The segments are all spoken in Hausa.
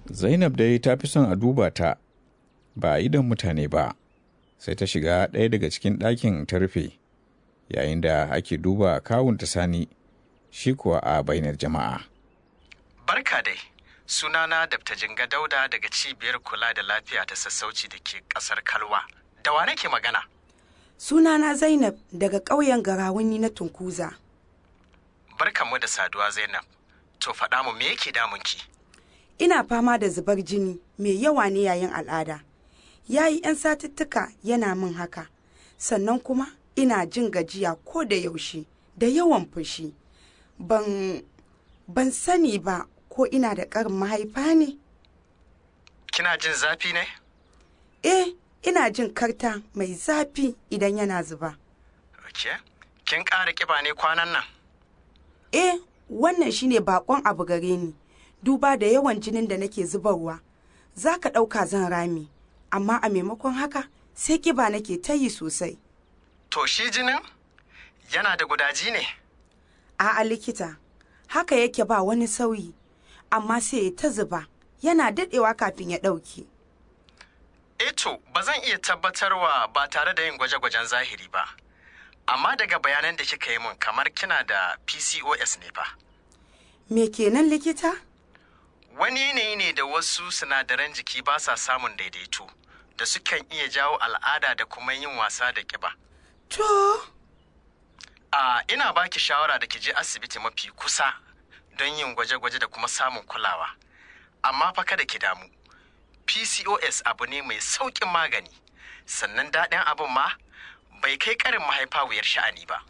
Zainab dai ta fi son a duba ta ba a idon mutane ba, sai ta shiga ɗaya daga cikin ɗakin ta rufe, yayin da ake duba kawunta sani shi kuwa a bainar jama'a. Barka dai, sunana Dr. Jinga Dauda daga cibiyar kula da lafiya ta sassauci da ke ƙasar Kalwa. Da wa nake magana? Sunana Zainab daga ƙauyen Garawuni na Tunkuza. Barkanmu da saduwa Zainab. To faɗa mu me yake damunki? Ina fama da zubar jini mai yawa ne yayin al'ada. Ya yi 'yan satuttuka yana min haka. Sannan kuma ina jin gajiya ko da yaushe da yawan fushi. Ban ban sani ba ko ina da ƙarin mahaifa ne? Kina jin zafi ne? Eh, ina jin karta mai zafi idan yana zuba. Ok. Kin ƙara ƙiba ne kwanan nan? Eh, wannan shine bakon abu gare ni. Duba da yawan jinin da nake zubarwa. Za ka ɗauka zan rami, amma a maimakon haka sai ƙiba nake ta yi sosai. To shi jinin? Yana da gudaji ne? A'a likita, haka yake ba wani sauyi, amma sai ya ta zuba, yana daɗewa kafin ya ɗauke. Eto, ba zan iya tabbatarwa ba tare da yin gwaje-gwajen zahiri ba. Amma daga bayanan da kika yi mun kamar kina da PCOS ne fa. Me kenan likita? Wani yanayi ne da wasu sinadaran jiki ba sa samun daidaito, da sukan iya jawo al'ada da kuma yin wasa da ƙiba. To, A ina baki shawara da ki je asibiti mafi kusa don yin gwaje-gwaje da kuma samun kulawa. Amma fa kada ki damu. PCOS abu ne mai sauƙin magani. Sannan daɗin abin ma bai kai ƙarin mahaifa wuyar sha'ani ba.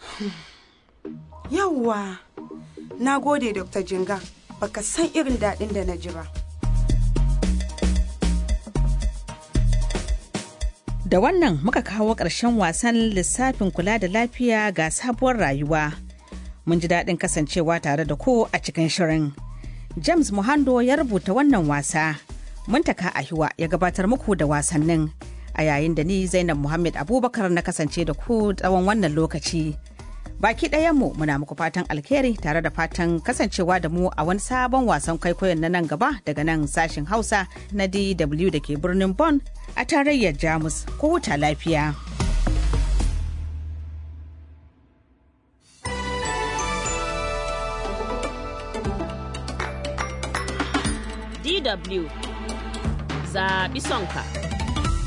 yawwa. Na gode Dr. Jinga, baka san irin daɗin da na ji ba. Da wannan muka kawo ƙarshen wasan lissafin kula da lafiya ga sabuwar rayuwa. Mun ji daɗin kasancewa tare da ku a cikin shirin. James Muhando ya rubuta wannan wasa. Muntaka Ahiwa ya gabatar muku da wasannin. A yayin da ni Zainab Muhammad Abubakar na kasance da ku tsawon wannan lokaci. Baki ɗayanmu muna muku fatan alheri tare da fatan kasancewa da mu a wani sabon wasan kwaikwayon na nan gaba daga nan sashen Hausa na DW da ke birnin Bonn a tarayyar Jamus. Ko huta lafiya. DW zaɓi sonka.